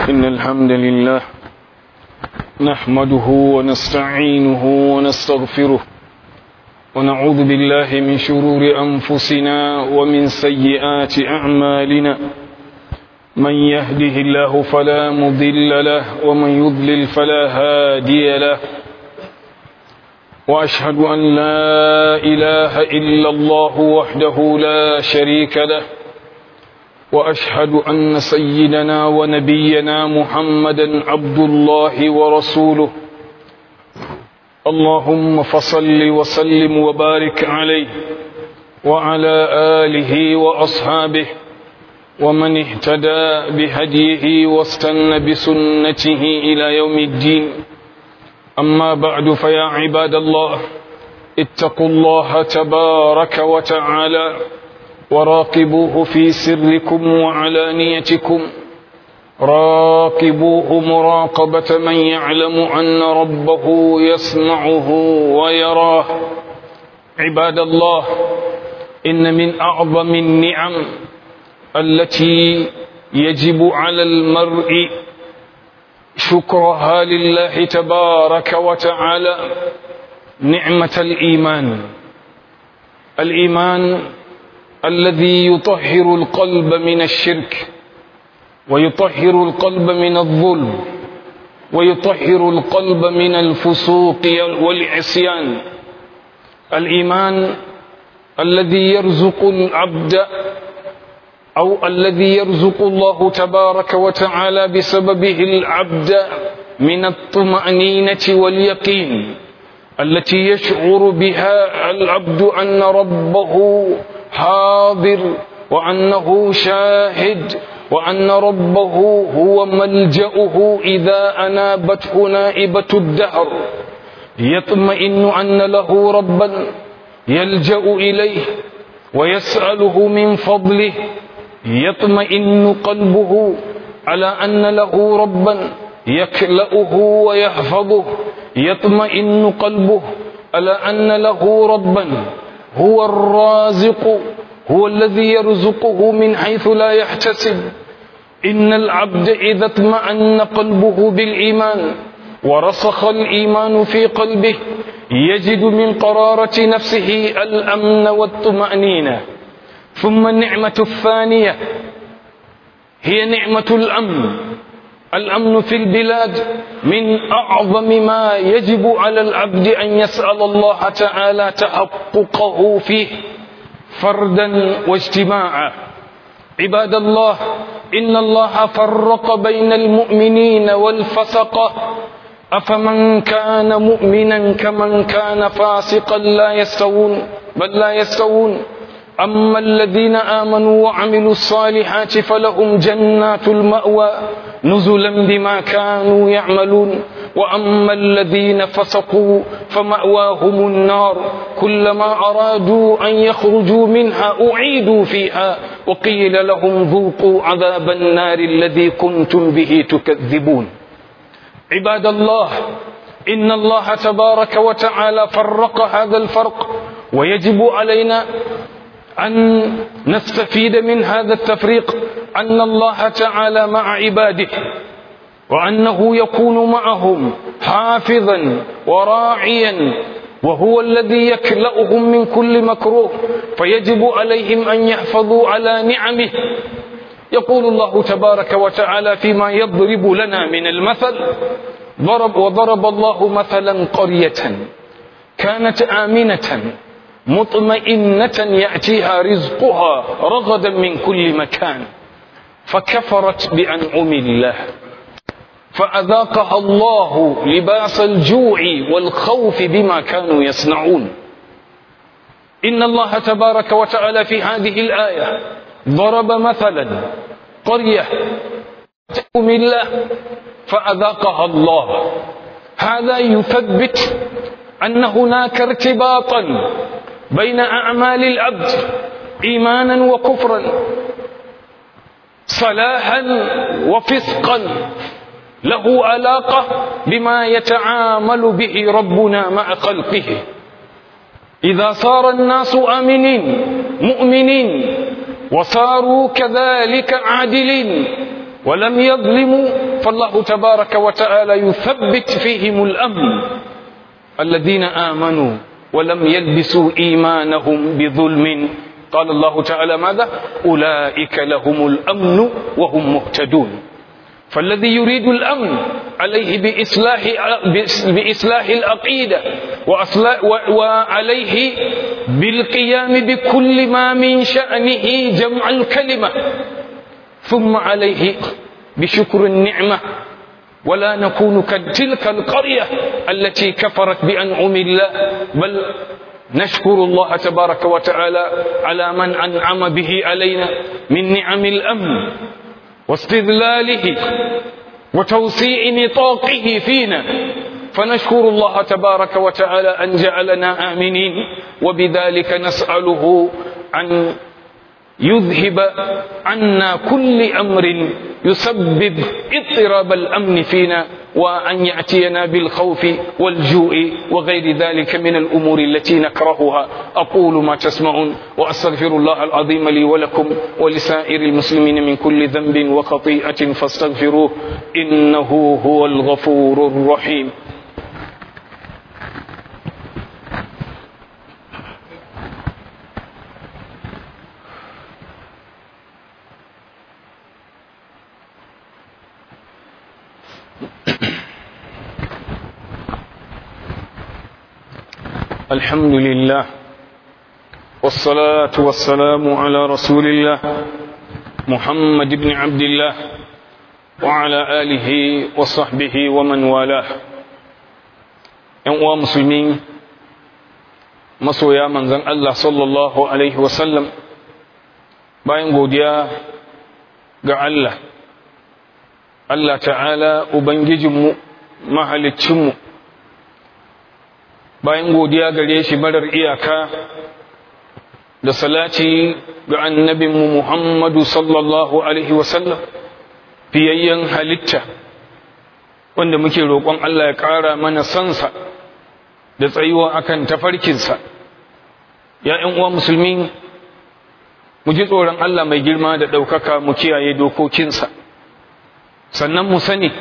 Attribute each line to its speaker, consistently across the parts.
Speaker 1: إن الحمد لله نحمده ونستعينه ونستغفره ونعوذ بالله من شرور أنفسنا ومن سيئات أعمالنا من يهده الله فلا مضل له ومن يضلل فلا هادي له وأشهد أن لا إله إلا الله وحده لا شريك له وأشهد أن سيدنا ونبينا محمدا عبد الله ورسوله اللهم فصل وسلم وبارك عليه وعلى آله وأصحابه ومن اهتدى بهديه واستنى بسنته إلى يوم الدين أما بعد فيا عباد الله اتقوا الله تبارك وتعالى وراقبوه في سركم وعلانيتكم راقبوه مراقبة من يعلم أن ربه يسمعه ويراه عباد الله إن من أعظم النعم التي يجب على المرء شكرها لله تبارك وتعالى نعمة الإيمان الإيمان الذي يطهر القلب من الشرك ويطهر القلب من الظلم ويطهر القلب من الفسوق والعصيان الإيمان الذي يرزق العبد أو الذي يرزق الله تبارك وتعالى بسببه العبد من الطمأنينة واليقين التي يشعر بها العبد أن ربه حاضر وأنه شاهد وأن ربه هو ملجأه إذا أنابته نائبة الدهر يطمئن أن له ربا يلجأ إليه ويسأله من فضله يطمئن قلبه على أن له ربا يكلأه ويحفظه يطمئن قلبه على أن له ربا هو الرازق هو الذي يرزقه من حيث لا يحتسب إن العبد إذا اطمأن قلبه بالإيمان ورسخ الإيمان في قلبه يجد من قرارة نفسه الأمن والطمأنينة ثم النعمة الثانية هي نعمة الأمن الأمن في البلاد من أعظم ما يجب على العبد أن يسأل الله تعالى تحققه فيه فردا واجتماعا عباد الله إن الله فرق بين المؤمنين والفسقة أفمن كان مؤمنا كمن كان فاسقا لا يستوون بل لا يستوون أما الذين آمنوا وعملوا الصالحات فلهم جنات المأوى نزلا بما كانوا يعملون وأما الذين فسقوا فمأواهم النار كلما أرادوا أن يخرجوا منها أعيدوا فيها وقيل لهم ذوقوا عذاب النار الذي كنتم به تكذبون عباد الله إن الله تبارك وتعالى فرق هذا الفرق ويجب علينا أن نستفيد من هذا التفريق أن الله تعالى مع عباده وأنه يكون معهم حافظا وراعيا وهو الذي يكلأهم من كل مكروه فيجب عليهم أن يحفظوا على نعمه يقول الله تبارك وتعالى فيما يضرب لنا من المثل ضرب وضرب الله مثلا قرية كانت آمنة مطمئنة يأتيها رزقها رغدا من كل مكان فكفرت بأنعم الله فأذاقها الله لباس الجوع والخوف بما كانوا يصنعون إن الله تبارك وتعالى في هذه الآية ضرب مثلا قرية تؤمن الله فأذاقها الله هذا يثبت أن هناك ارتباطا بين أعمال العبد إيمانا وكفرا صلاحا وفسقا له علاقة بما يتعامل به ربنا مع خلقه إذا صار الناس آمنين مؤمنين وصاروا كذلك عادلين ولم يظلموا فالله تبارك وتعالى يثبت فيهم الأمن الذين آمنوا ولم يلبسوا إيمانهم بظلم قال الله تعالى ماذا أولئك لهم الأمن وهم مهتدون فالذي يريد الأمن عليه بإصلاح, بإصلاح العقيدة وعليه بالقيام بكل ما من شأنه جمع الكلمة ثم عليه بشكر النعمة ولا نكون كتلك القرية التي كفرت بأنعم الله بل نشكر الله تبارك وتعالى على من أنعم به علينا من نعم الأمن واستذلاله وتوسيع نطاقه فينا فنشكر الله تبارك وتعالى أن جعلنا آمنين وبذلك نسأله أن يذهب عنا كل أمر يسبب اضطراب الأمن فينا وأن يأتينا بالخوف والجوع وغير ذلك من الأمور التي نكرهها أقول ما تسمعون وأستغفر الله العظيم لي ولكم ولسائر المسلمين من كل ذنب وخطيئة فاستغفروه إنه هو الغفور الرحيم الحمد لله والصلاة والسلام على رسول الله محمد بن عبد الله وعلى آله وصحبه ومن والاه ‘yan musulmi masoya manzan Allah sallallahu Alaihi wasallam bayan godiya ga Allah Allah ta'ala Ubangijinmu mahalicinmu bayan godiya gare shi marar iyaka da salati ga annabinmu Muhammadu sallallahu Alaihi wasallam fiyayyen halitta wanda muke roƙon Allah ya ƙara mana sansa da tsayuwa akan tafarkinsa ya ‘yan uwa musulmi mu ji tsoron Allah mai girma da ɗaukaka mu kiyaye dokokinsa sannan mu sani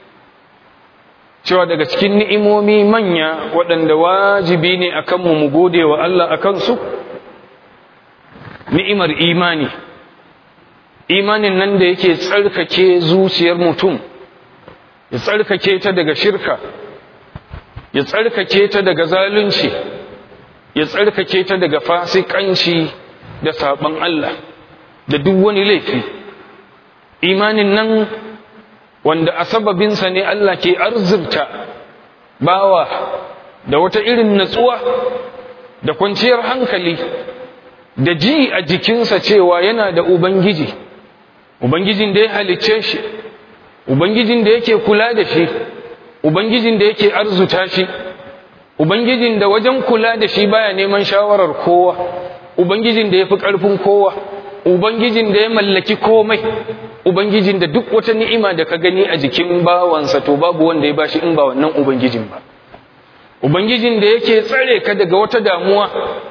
Speaker 1: cewa daga cikin ni'imomi manya waɗanda wajibi ne a kanmu mu gode wa Allah a kansu ni'imar imani imanin nan da yake tsarkake zuciyar mutum ya tsarkake ta daga shirka ya tsarkake ta daga zalunci ya tsarkake ta daga fasikanci da saɓon Allah da duk wani laifi imanin nan wanda a sababinsa ne Allah ke arzurta bawa da wata irin natsuwa da kwanciyar hankali da ji a jikinsa cewa yana da Ubangiji Ubangijin da ya halicce shi Ubangijin da yake kula da shi Ubangijin da yake arzuta shi Ubangijin da wajen kula da shi baya neman shawarar kowa Ubangijin da ya fi ƙarfin kowa Ubangijin da ya mallaki komai Ubangijin da duk wata ni'ima da ka gani a jikin bawansa to babu wanda ya bashi in ba wannan Ubangijin ba. Ubangijin da yake tsare ka daga wata damuwa,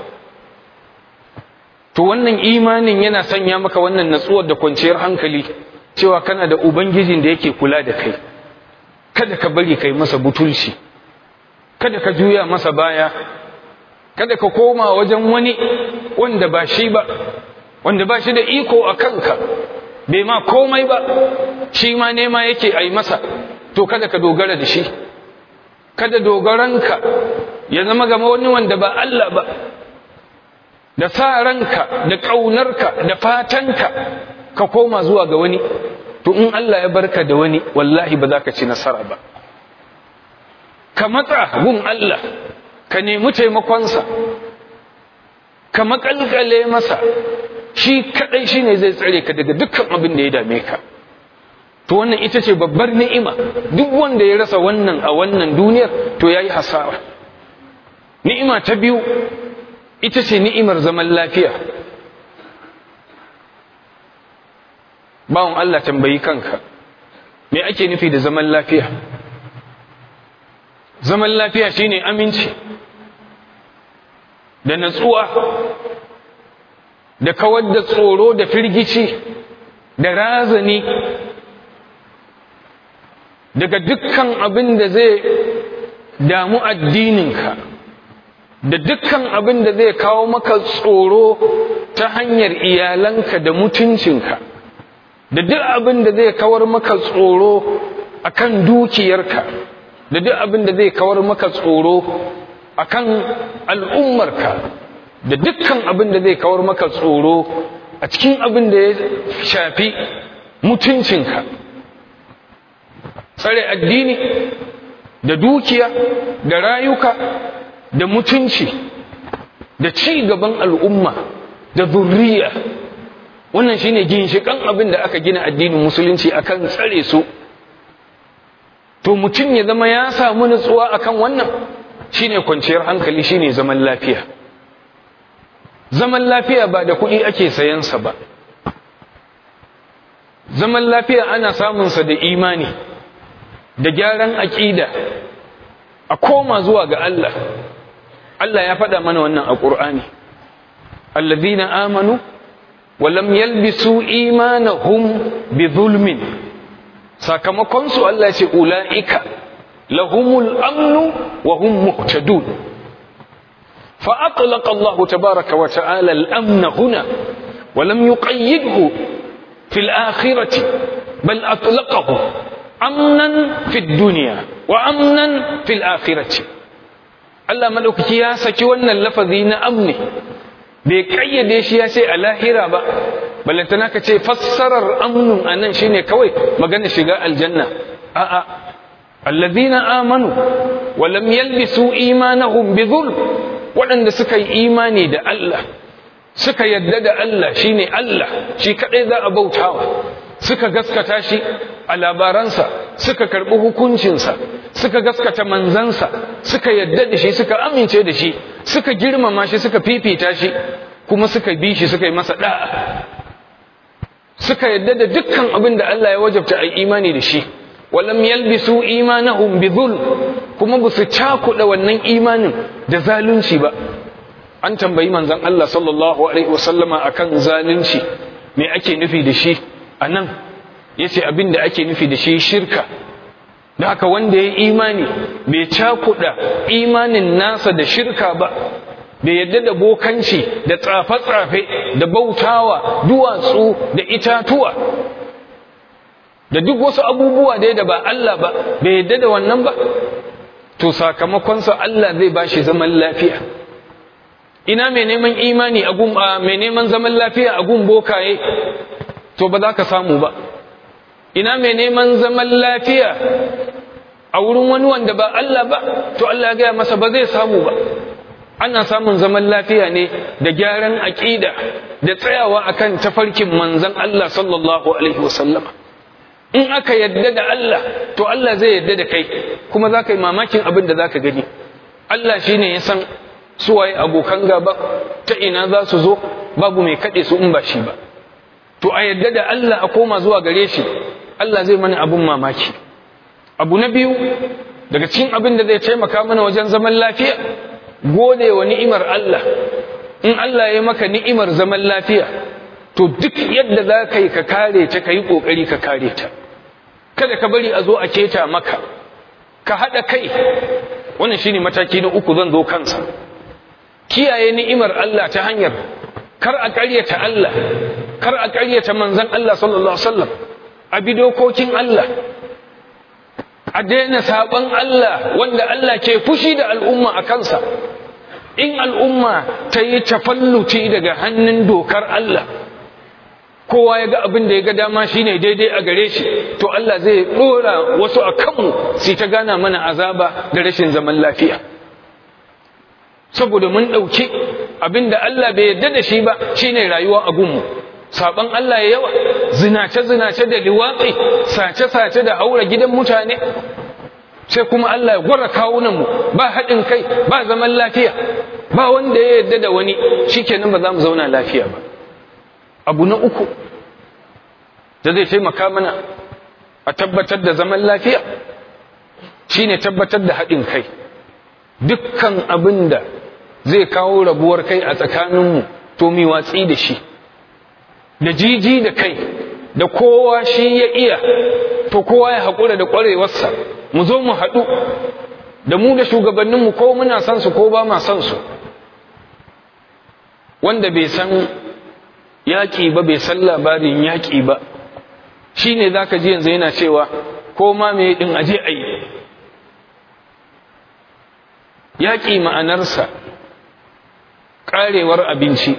Speaker 1: to wannan imanin yana sanya maka wannan natsuwar da kwanciyar hankali cewa kana da Ubangijin da yake kula da kai. Kada ka bari kai masa butulci, kada ka juya masa baya, kada ka koma wajen wani wanda ba shi ba, wanda ba shi da iko a kanka. bai ma komai ba shi ma nema yake a yi masa to kada ka dogara da shi kada dogaranka ya zama gama wani wanda ba Allah ba da sa ranka da ƙaunarka da fatanka ka koma zuwa ga wani to in Allah ya barka da wani wallahi ba za ka ci nasara ba ka matsa gun Allah ka nemi taimakonsa ka makalkale masa shi kadai shine zai tsare ka daga dukkan abin da ya dame ka to wannan ita ce babbar ni'ima duk wanda ya rasa wannan a wannan duniyar to yayi hasara ni'ima ta biyu ita ce ni'imar zaman lafiya bawon Allah tambayi kanka me ake nufi da zaman lafiya zaman lafiya shine aminci da natsuwa da kawar da tsoro da firgici da razani daga dukkan abin da zai damu addininka da dukkan abin da zai kawo maka tsoro ta hanyar iyalanka da mutuncinka da duk abin da zai kawar maka tsoro akan dukiyarka da duk abin da zai kawar maka tsoro akan al'ummarka da dukkan abin da zai kawar maka tsoro a cikin abin da ya shafi mutuncinka tsare addini da dukiya da rayuka da mutunci da ci gaban al'umma da zurriya wannan shine ginshikan abin da aka gina addinin musulunci akan tsare su to mutum ya zama ya samu nutsuwa akan wannan shine kwanciyar hankali shine zaman lafiya zaman lafiya ba da kuɗi ake sayansa ba zaman lafiya ana samunsa da imani da gyaran aƙida a koma zuwa ga Allah Allah ya faɗa mana wannan a ƙur'ani allazina amanu wa lam yalbisu imanahum bi zulmin sakamakon su Allah ce ulaika lahumul amnu wa hum muhtadun fa atlaqa Allah tabaaraka wa ta'ala al-amna huna wa lam yuqayyidhu fil akhirati bal atlaqahu amnan fid dunya wa amnan fil akhirati Allah madaukaki ya saki wannan lafazi na amni bai kayyade shi ya ce a lahira ba ballantana ka ce fassarar amnun anan shine kawai magana shiga aljanna a'a allazina amanu wa lam yalbisu imanahum bi dhulm waɗanda suka yi imani da Allah suka yadda da Allah shine Allah shi kadai za a bautawa suka gaskata shi a labaransa suka karɓi hukuncinsa suka gaskata manzansa suka yadda da shi suka amince da shi suka girmama shi suka fifita shi kuma suka bi shi suka yi masa da'a suka yadda da dukkan abin da Allah ya wajabta a imani da shi walam yalbisu imanahum bi dhulm kuma ba su cakuɗa wannan imanin da zalunci ba an tambayi manzon Allah sallallahu alaihi wasallama akan zalunci me ake nufi da shi a nan ya ce abin da ake nufi da shi shirka da haka wanda ya imani bai cakuɗa imanin nasa da shirka ba bai yadda da bokanci da tsafe-tsafe da bautawa duwatsu da itatuwa da duk wasu abubuwa da da ba Allah ba bai yadda da wannan ba to sakamakonsa Allah zai ba shi zaman lafiya ina mai neman imani a gun mai neman zaman lafiya a gun bokaye to ba za ka samu ba ina mai neman zaman lafiya a wurin wani wanda ba Allah ba to Allah ya gaya masa ba zai samu ba ana samun zaman lafiya ne da gyaran aƙida da tsayawa akan tafarkin manzon Allah sallallahu alaihi wasallam in aka yadda da Allah to Allah zai yadda da kai kuma za ka yi mamakin abin da za ka gani Allah shine ya san suwaye abokan gaba ta ina za su zo babu mai kaɗe su in ba shi ba to a yadda da Allah a koma zuwa gare shi Allah zai mana abun mamaki abu na biyu daga cikin abin da zai taimaka mana wajen zaman lafiya gode wa ni'imar Allah in Allah ya maka ni'imar zaman lafiya to duk yadda za ka yi ka kare ta ka yi ƙoƙari ka kare ta kada ka bari a zo a keta maka ka haɗa kai wannan shine mataki na uku zan zo kansa kiyaye ni'imar Allah ta hanyar kar a ƙaryata Allah kar a ƙaryata manzon Allah sallallahu alaihi wasallam a bi dokokin Allah a daina saban Allah wanda Allah ke fushi da al'umma a kansa in al'umma ta yi tafalluti daga hannun dokar Allah kowa ya ga abin da ya ga dama shine daidai a gare shi to Allah zai dora wasu a kanmu sai ta gana mana azaba da rashin zaman lafiya saboda mun ɗauki abin da Allah bai yarda da shi ba shine rayuwa a gunmu saban Allah ya yawa zinace-zinace da liwatsi sace-sace da haura gidan mutane sai kuma Allah ya gwara kawunanmu ba haɗin kai ba zaman lafiya ba wanda ya yarda da wani shikenan ba za mu zauna lafiya ba abu na uku da zai taimaka mana a tabbatar da zaman lafiya shine tabbatar da haɗin kai dukkan abin da zai kawo rabuwar kai a tsakaninmu to mi watsi da shi da jiji da kai da kowa shi ya iya to kowa ya haƙura da ƙwarewarsa mu zo mu haɗu da mu da shugabanninmu ko muna son su ko ba ma son su wanda bai san yaƙi ba bai san labarin yaƙi ba shi ne za ka ji yanzu yana cewa ko ma me ɗin aje a yi yaƙi ma'anarsa ƙarewar abinci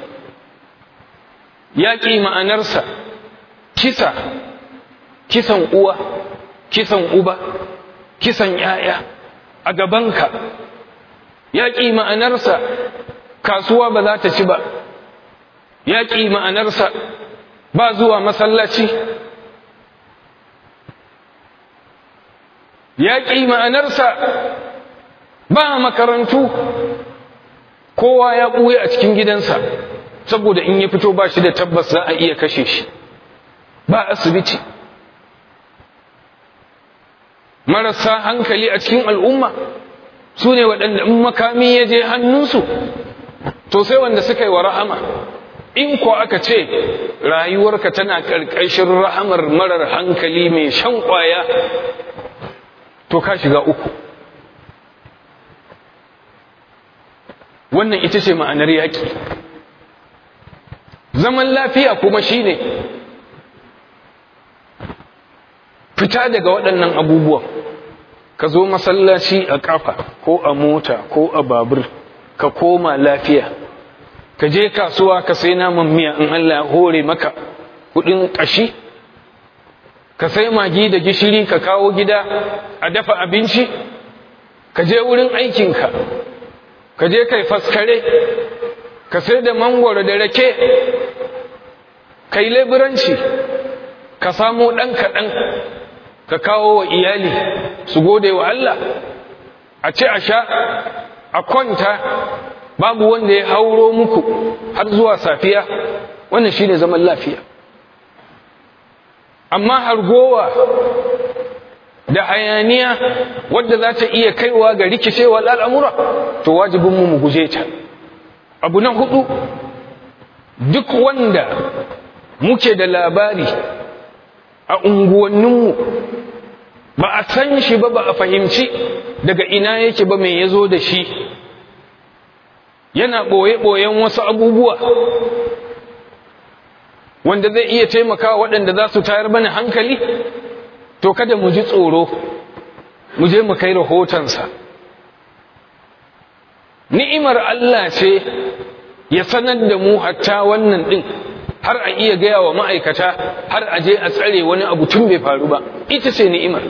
Speaker 1: yaƙi ma'anarsa kisa kisan uwa kisan uba kisan ‘ya'ya a gabanka yaƙi ma'anarsa kasuwa ba za ta ci ba yaƙi ma'anarsa ba zuwa masallaci yaƙi ma'anarsa ba makarantu kowa ya ɓuye a cikin gidansa saboda in ya fito ba shi da tabbas za a iya kashe shi ba asibiti marasa hankali a cikin al'umma su ne waɗanda in makami ya je hannunsu to sai wanda suka yi wa rahama in ko aka ce rayuwarka tana ƙarƙashin rahamar marar hankali mai shan ƙwaya to ka shiga uku wannan ita ce ma'anar yaƙi zaman lafiya kuma shine fita daga waɗannan abubuwan ka zo masallaci a ƙafa ko a mota ko a babur ka koma lafiya ka je kasuwa ka sai naman miya in Allah ya hore maka kuɗin ƙashi ka sai magi da gishiri ka kawo gida a dafa abinci ka je wurin aikinka ka je kai faskare ka sai da mangwaro da rake kai leburanci ka samo ɗan kaɗan ka kawo wa iyali su gode wa Allah a ce a sha a kwanta babu wanda ya hauro muku har zuwa safiya wannan shine zaman lafiya amma hargowa da hayaniya wadda za ta iya kaiwa ga rikicewa al'amura to wajibinmu mu guje ta abu na hudu duk wanda muke da labari a unguwanninmu ba a san shi ba ba a fahimci daga ina yake ba mai ya zo da shi yana ɓoye-ɓoyen wasu abubuwa wanda zai iya taimakawa waɗanda za su tayar mana hankali to kada mu ji tsoro mu je mu kai rahotonsa ni'imar Allah ce ya sanar da mu hatta wannan ɗin har a iya gaya wa ma'aikata har a je a tsare wani abu tun bai faru ba ita ce ni'imar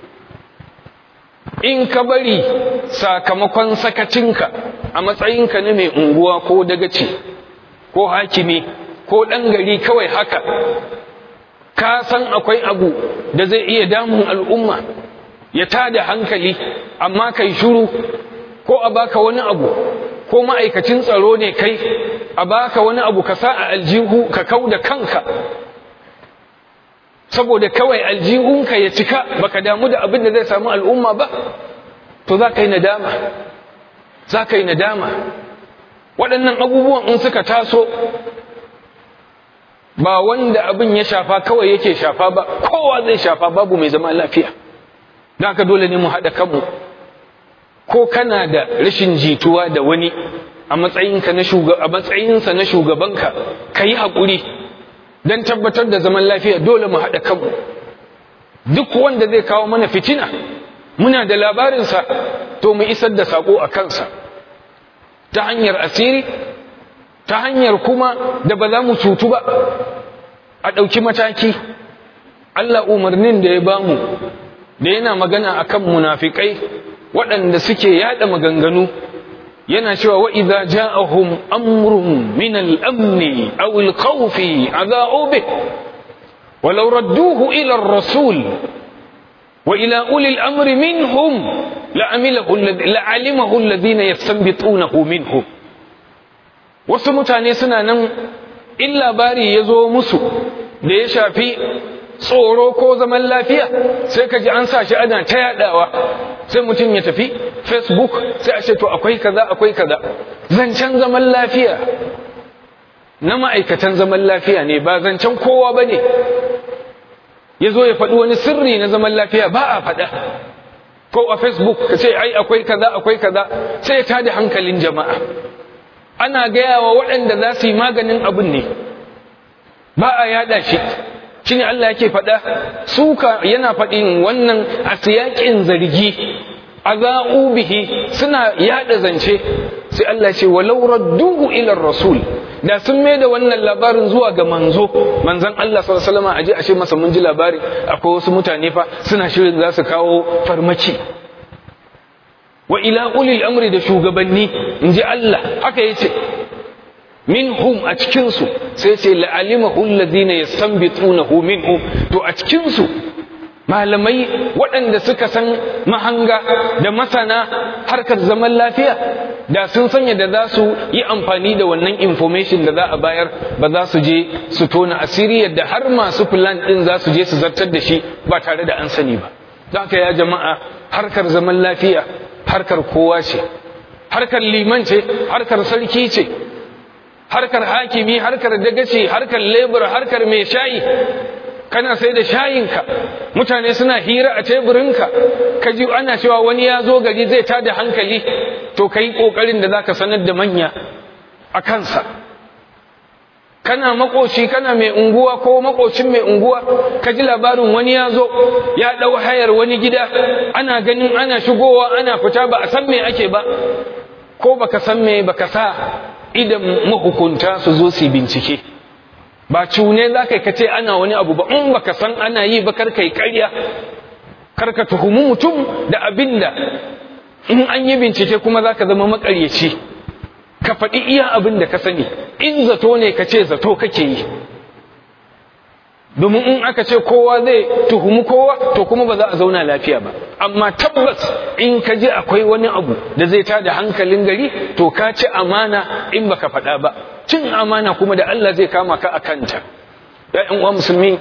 Speaker 1: in ka bari sakamakon sakacinka a matsayinka na mai unguwa ko dagaci ko hakimi ko ɗan gari kawai haka ka san akwai abu da zai iya damun al'umma ya tada hankali amma kai shuru ko a baka wani abu ko ma'aikacin tsaro ne kai a baka wani abu ka sa a aljihu ka kau da kanka saboda kawai aljihunka ya cika baka damu da abin da zai samu al'umma ba to za ka yi nadama za ka yi nadama waɗannan abubuwan in suka taso ba wanda abin ya shafa kawai yake shafa ba kowa zai shafa babu mai zama lafiya don haka dole ne mu haɗa kanmu ko kana da rashin jituwa da wani a matsayinka na a matsayinsa na shugabanka ka yi haƙuri don tabbatar da zaman lafiya dole mu haɗa kanmu duk wanda zai kawo mana fitina muna da labarinsa to mu isar da saƙo a kansa ta hanyar asiri ta hanyar kuma da ba za mu cutu ba a ɗauki mataki Allah umarnin da ya bamu da yana magana akan munafikai waɗanda suke yada maganganu yana cewa wa idza ja'ahum amrun min al-amn aw al-khawf adha'u bih ولو ردوه إلى الرسول وإلى أولي الأمر منهم لعمله لعلمه الذين يستنبطونه منهم wasu mutane suna nan in labari ya zo musu da ya shafi tsoro ko zaman lafiya sai ka ji an sa shi ana ta yadawa sai mutum ya tafi facebook sai a ce to akwai kaza akwai kaza zancen zaman lafiya na ma'aikatan zaman lafiya ne ba zancen kowa ba ne ya zo ya faɗi wani sirri na zaman lafiya ba a faɗa ko a facebook ka ce ai akwai kaza akwai kaza sai ya tada hankalin jama'a ana gaya wa waɗanda za su yi maganin abin ne ba a yada shi shine Allah yake faɗa suka yana faɗin wannan a siyaƙin zargi aza'u bihi suna yada zance sai Allah ce walau radduhu ila rasul da sun mai da wannan labarin zuwa ga manzo manzon Allah sallallahu alaihi wasallam aje ashe masa mun ji labari akwai wasu mutane fa suna shirin za su kawo farmaki wa ila ulil amri da shugabanni inji Allah haka yace minhum a cikin su sai ce la'alimahu alladhina yastanbitunahu minhum to a cikin su malamai waɗanda suka san mahanga da masana harkar zaman lafiya da sun sanya da za su yi amfani da wannan information da za a bayar ba za su je su tona asiri yadda har masu plan ɗin za su je su zartar da shi ba tare da an sani ba don haka ya jama'a harkar zaman lafiya harkar kowa ce harkar liman ce harkar sarki ce harkar hakimi harkar dagaci harkar lebur harkar mai shayi kana sai da shayinka mutane suna hira a teburinka ka ji ana cewa wani ya zo gari zai tada hankali to ka yi ƙoƙarin da za ka sanar da manya a kansa kana makoci kana mai unguwa ko makocin mai unguwa ka ji labarin wani ya zo ya ɗau hayar wani gida ana ganin ana shigowa ana fita ba a san me ake ba ko baka san me baka sa idan mahukunta su zo su bincike ba cune za ka kace ana wani abu ba in baka san ana yi ba karka yi karya karka tuhumi mutum da abin da in an yi bincike kuma za ka zama makaryaci ka faɗi iya abin da ka sani in zato ne ka ce zato kake yi domin in aka ce kowa zai tuhumi kowa to kuma ba za a zauna lafiya ba amma tabbas in ka ji akwai wani abu da zai tada hankalin gari to ka ci amana in baka faɗa ba cin amana kuma da Allah zai kama ka a kanta ya uwa musulmi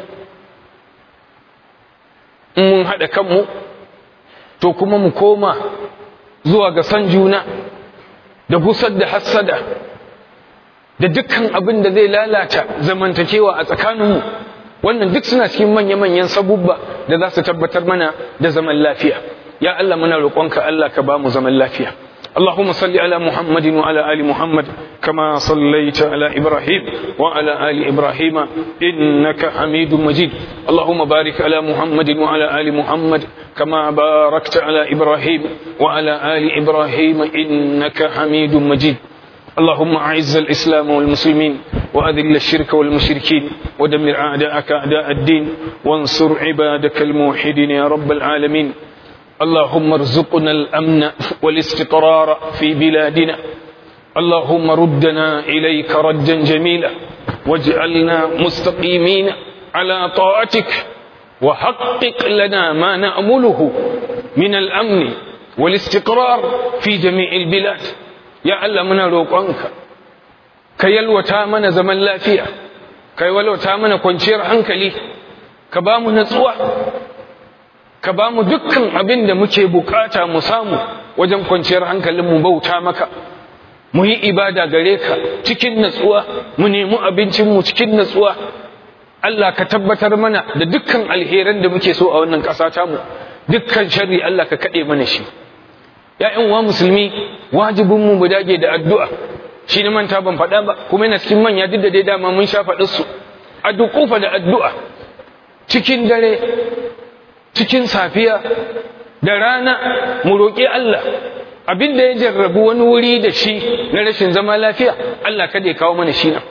Speaker 1: in mun haɗa kanmu to kuma mu koma zuwa ga san juna da gusar da hassada da dukkan abin da zai lalata zamantakewa a tsakaninmu wannan duk suna cikin manya-manyan sabubba da za su tabbatar mana da zaman lafiya ya Allah muna roƙonka Allah ka ba mu zaman lafiya اللهم صل على محمد وعلى آل محمد كما صليت على إبراهيم وعلى آل إبراهيم إنك حميد مجيد اللهم بارك على محمد وعلى آل محمد كما باركت على إبراهيم وعلى آل إبراهيم إنك حميد مجيد اللهم أعز الإسلام والمسلمين وأذل الشرك والمشركين ودمر أعداءك أعداء الدين وانصر عبادك الموحدين يا رب العالمين اللهم ارزقنا الأمن والاستقرار في بلادنا اللهم ردنا إليك ردا جميلا واجعلنا مستقيمين على طاعتك وحقق لنا ما نأمله من الأمن والاستقرار في جميع البلاد ya Allah muna roƙonka ka yalwata mana zaman lafiya ka yalwata mana kwanciyar hankali ka ba mu natsuwa ka ba mu dukkan abin da muke bukata mu samu wajen kwanciyar hankalin mu bauta maka mu yi ibada gare ka cikin natsuwa mu nemi abincinmu cikin natsuwa Allah ka tabbatar mana da dukkan alheran da muke so a wannan ƙasa tamu dukkan sharri Allah ka kaɗe mana shi ‘ya'yan wa musulmi wajibinmu mu dage da addu'a shi ne manta ban faɗa ba kuma yana cikin manya duk da dai dama mun sha faɗinsu a dukufa da addu'a cikin dare cikin safiya da rana mu roƙi Allah abin da ya jarrabu wani wuri da shi na rashin zama lafiya Allah kada ya kawo mana shi nan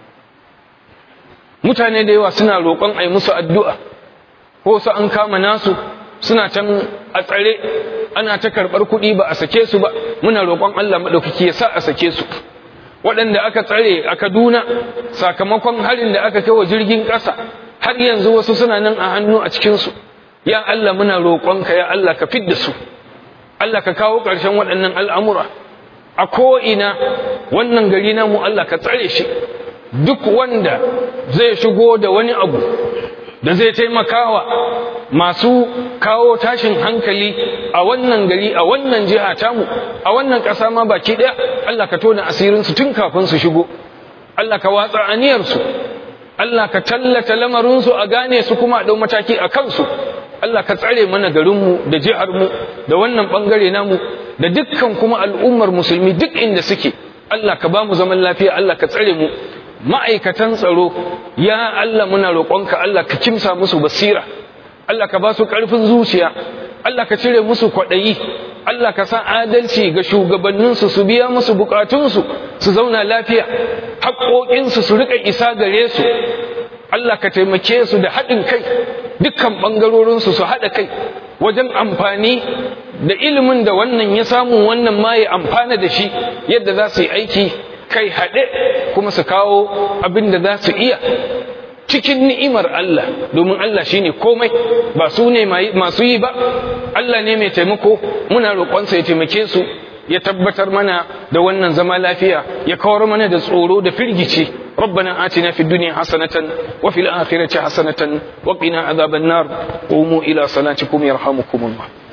Speaker 1: mutane da yawa suna roƙon a yi musu addu'a ko su an kama nasu suna can a tsare ana ta karɓar kuɗi ba a sake su ba muna roƙon Allah maɗaukaki ya sa a sake su waɗanda aka tsare a Kaduna sakamakon harin da aka kai wa jirgin ƙasa har yanzu wasu suna nan a hannu a cikinsu ya Allah muna roƙonka ya Allah ka fidda su Allah ka kawo ƙarshen waɗannan al'amura a ko'ina wannan gari namu Allah ka tsare shi duk wanda zai shigo da wani abu da zai taimakawa masu kawo tashin hankali a wannan gari a wannan jiha tamu a wannan ƙasa ma baki ɗaya Allah ka tona asirinsu tun kafin su shigo Allah ka watsa aniyarsu Allah ka tallata lamarinsu a gane su kuma a ɗau mataki a kansu Allah ka tsare mana garinmu da jiharmu da wannan ɓangare namu da dukkan kuma al'ummar musulmi duk inda suke Allah ka ba mu zaman lafiya Allah ka tsare mu ma'aikatan tsaro ya Allah muna roƙonka Allah ka kimsa musu basira Allah ka ba su ƙarfin zuciya Allah ka cire musu kwaɗayi Allah ka sa adalci ga shugabanninsu su biya musu bukatunsu su zauna lafiya haƙoƙinsu su riƙa isa gare su Allah ka taimake su da haɗin kai dukkan ɓangarorinsu su haɗa kai wajen amfani da ilimin da wannan ya samu wannan ma ya amfana da shi yadda za su yi aiki kai haɗe kuma su kawo abin da za su iya cikin ni'imar Allah domin Allah shine komai ba su ne masu yi ba Allah ne mai taimako muna roƙonsa ya taimake su ya tabbatar mana da wannan zama lafiya ya kawar mana da tsoro da firgici ربنا آتنا في الدنيا حسنة وفي الآخرة حسنة وقنا عذاب النار قوموا إلى صلاتكم يرحمكم الله